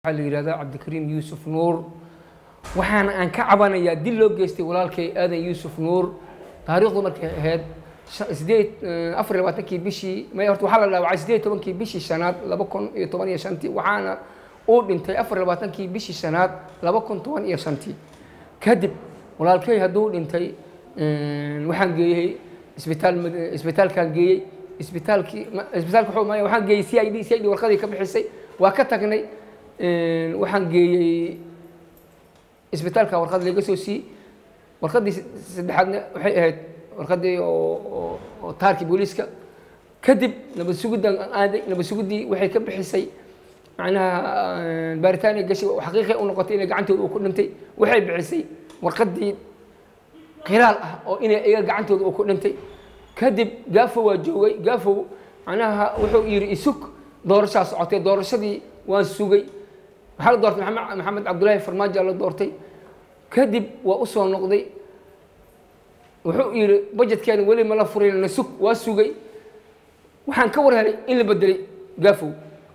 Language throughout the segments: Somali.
waxaa la yidhahdaa cabdikariim yuusuf nuur waxaana aan ka cabanayaa dil loo geystay walaalkay aadan yuusuf nuur taariikhdu markay ahayd sideed afar iyo labaatankii bishii may horta waxaa la dhaawacay sideed tobankii bishii shanaad laba kun iyo toban iyo shantii waxaana uu dhintay afar iyo labaatankii bishii shanaad laba kun toban iyo shantii kadib walaalkay hadduu dhintay waxaan geeyey isbitaal isbitaalkaan geeyey isbitaalkii isbitaalka wuxuu maaya waxaan geeyey c i d c i d warqadii ka bixisay waa ka tagnay waxaan geeyey isbitaalka warqad laga soo siiyey warqaddii saddexaadna waxay ahayd warqaddii oo oo taarkii booliiska kadib nabad sugiddan aaday nabad sugiddii waxay ka bixisay macnaha baaritaaniya gashay xaqiiqay u noqotay inay gacantooda uu ku dhintay waxay bixisay warqaddii khilaal ah oo inay iga gacantooda uu ku dhintay kadib gaafo waa joogay gaafow macnaha wuxuu yidhi isug doorashaa socotay doorashadii waan sugay waxaa la doortay maxamed maxamed cabdullaahi farmaajo la doortay kadib waa u soo noqday wuxuu yidhi bajetkeena weli ma la furin na sug waa sugay waxaan ka war helay in la bedelay gaafow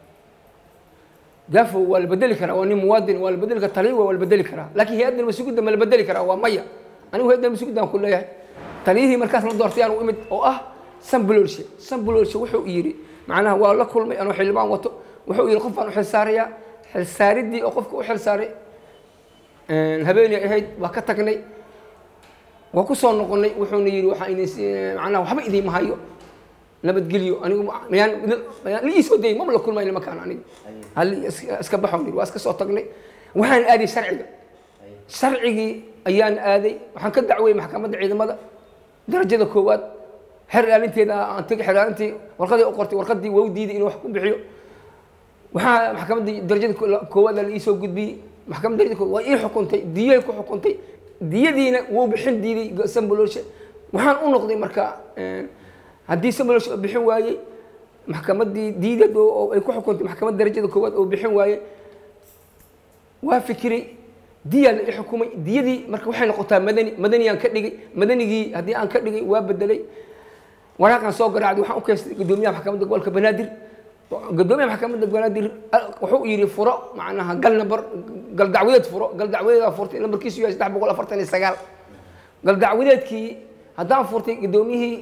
gaafow waa la bedeli karaa waa nin muwaadin waa la bedeli karaa taliya waa la bedeli karaa laakiin hay-adda masugidda ma la bedeli karaa waa maya anigu hay-adda masugidda aan ku leeyahay taliyihii markaas la doortay aan u imid oo ah sanbulolshe sanbulolshe wuxuu yidhi macnaha waa la kulmay anoo xildhibaan wato wuxuu yidhi qof baan u xilsaarayaa xilsaaridii oo qofka u xilsaaray habeenay ahayd waa ka tagnay waa ku soo noqonnay wuxuuna yidhi waxaa idin macnaha waxba idiima hayo nabadgelyo anigu mayaan mayaan la iisoo dayay maba la kulmay nimankaan aniga hal iska baxoon yidhi waa iska soo tagnay waxaan aaday sharciga sharcigii ayaan aaday waxaan ka dacwayay maxkamadda ciidamada darajada koowaad xer ilaalinteeda aan tegay xer ilaalintii warqadii u qortay warqadii waa u diiday inuu wax ku bixiyo waxaa maxkamaddii darajada koowaada la iisoo gudbiyey maxkamadda darajada koowaad waa ii xukuntay diyay ku xukuntay diyadiina wuu bixin diiday samboloshe waxaan u noqday marka haddii samboloshe bixin waayey maxkamaddii diidad oo ay ku xukuntay maxkamadda darajada koowaad oo bixin waayey waa fikiray diyaa la i xukumay diyadii marka waxay noqotaa madani madaniyaan ka dhigay madanigii haddii aan ka dhigay waa bedelay waraaqaan soo garaacday waxaan u keystay guddoomiyaha maxkamadda gobolka banaadir guddoomiyaha maxkamadda banaadir wuxuu yidhi furo macnaha gal nambar gal dacwadeed furo gal dacwadeedaa furtay nambarkiisu yahay saddex boqol afartan iyo sagaal gal dacwadeedkii haddaan furtay guddoomiyihii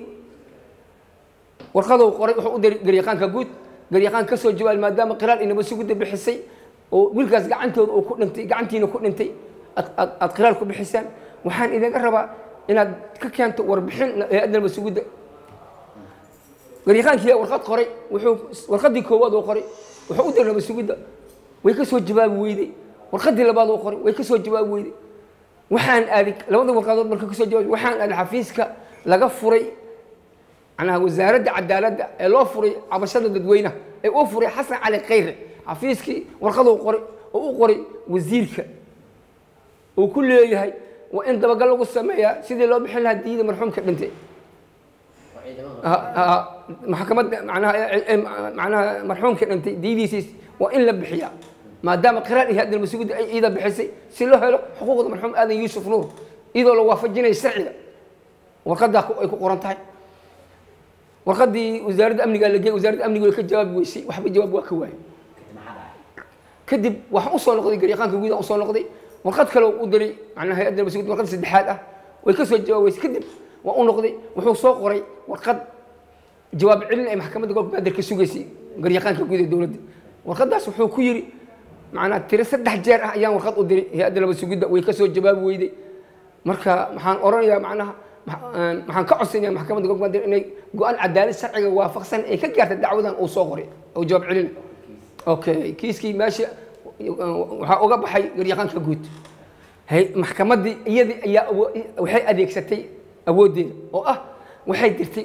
warqadou qoray wuxuu u diray garyaqaanka guud garyaqaan ka soo jawaabay maadaama qiraal inaba sugudda bixisay oo wiilkaas gacantooda uu ku dhintay gacantiina ku dhintay aad qiraal ku bixisaan waxaan idinka rabaa inaad ka keento warbixin hay-adda nabad sugudda garyaqaankii warqad qoray wuxuu warqadii koowaad oo qoray wuxuu u diray nabad sugudda way ka soo jawaabi weyday warqadii labaad oo qoray way ka soo jawaabi weyday waxaan aaday labada warqadood marka kasoo jawaabay waxaan aaday xafiiska laga furay macnaha wasaaradda cadaaladda ee loo furay cabashada dadweynaha ee uu furay xasan cali khayre xafiiskii warqaduu qoray oo u qoray wasiirka uu ku leeyahay waa in dabagal lagu sameeyaa sidii loo bixin lahaa diyada marxuumka dhintay maxkamadda manaha manaha marxuumka dhintay diyadiisiis waa in la bixiyaa maadaama qiraal iyo hadal masugudda ay ciida bixisay si loo helo xuquuqda marxuum aadan yuusuf nuur iyadoo la waafajinayo sharciga warqaddaa ay ku qoran tahay warqaddii wasaaradda amnigaa la geeyay wasaaradda amniga way ka jawaabi weysay waxba jawaab waa ka waayay kadib waxaan usoo noqday garyaqaanka guud aan usoo noqday warqad kale u diray macnaha hay-adda masugud warqad saddexaad ah way ka soo jawaabeysay kadib waan u noqday wuxuu soo qoray warqad jawaab celin ay maxkamadda gobolka baadir ka sugaysay garyaqaanka guud ee dowladda warqaddaas wuxuu ku yidhi macnaa tiro saddex jeer ah ayaan warqad u diray hay-adda nabad sugidda way ka soo jawaabi weyday marka maxaan oranayaa macnaha maxaan ka codsanaya maxkamadda gobolka baadir inay go-aan cadaalad sharciga waafaqsan ay ka gaarta dacwadan uu soo qoray oo jawaab celin okay kiiskii meesha waxaa uga baxay garyaqaanka guud maxkamaddii iyadii ayaa waxay adeegsatay awooddeeda oo ah waxay dirtay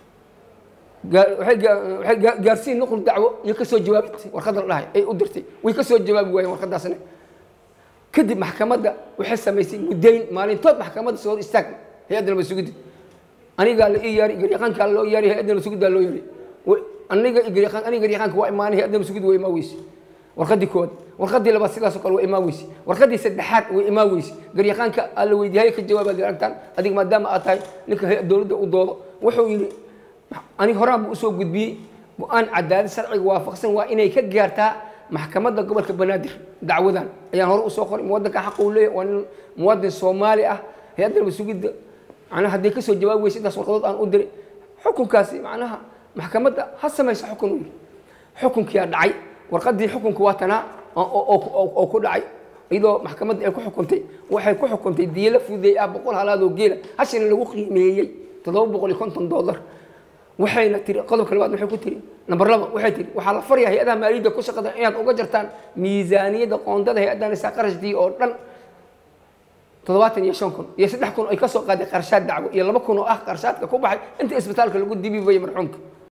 waxay gaarsiin nuqul dacwo iyo ka soo jawaabtay warqadda la dhahay ay u dirtay way ka soo jawaabi waayeen warqaddaasna kadib maxkamadda waxay samaysay muddayn maalintood maxkamadda soo hor istaag hay-adda nabad sugidda anigaa la ii yaari garyaqaankaa loo yaari hay-adda nabad sugiddaa loo yaari aniga garyaqaan aniga garyaqaanka waa imaanay hay-adda masugid waa imaan weyse warqadii koowaad warqadii labaad sidaasoo kale waa imaan weyse warqadii saddexaad way imaan weyse garyaqaanka alla weydiiyay ka jawaabaad aragtaan adiga maadaama aad tahay ninka dowladda u doodo wuxuu yidhi aniga horaan buu usoo gudbiyey go-aan cadaalad sharciga waafaqsan waa inay ka gaartaa maxkamadda gobolka banaadir dacwadan ayaan hore usoo qoray muwadanka xaq uu leeyahy waa nin muwadin soomaali ah hay-adda masugidda macnaha haddii kasoo jawaabi weysa intaas warqadood aan u diray xukunkaasi macnaha maxkamadda ha samaysa xukun uu yidhi xukunkiyaa dhacay warqaddii xukunka waa tanaa oo ku dhacay iyadoo maxkamadda ay ku xukuntay waxay ku xukuntay diila fudeey ah boqol halaadoo geela hashina lagu qiimeeyey toddoba boqol iyo konton dollar waxayna tiri qodobka labaad waxay ku tiri number laba waxay tiri waxaa la faryaa hay-adaha maaliyadda ku shaqada inaad uga jartaan miisaaniyadda qoondada hay-addan isaa qarashkii oo dhan toddobaatan iyo shan kun iyo saddex kun ay ka soo qaaday qarshaad dacwo iyo laba kun oo ah qarshaadka ku baxay inta isbitaalka lagu dibibayay marxuumka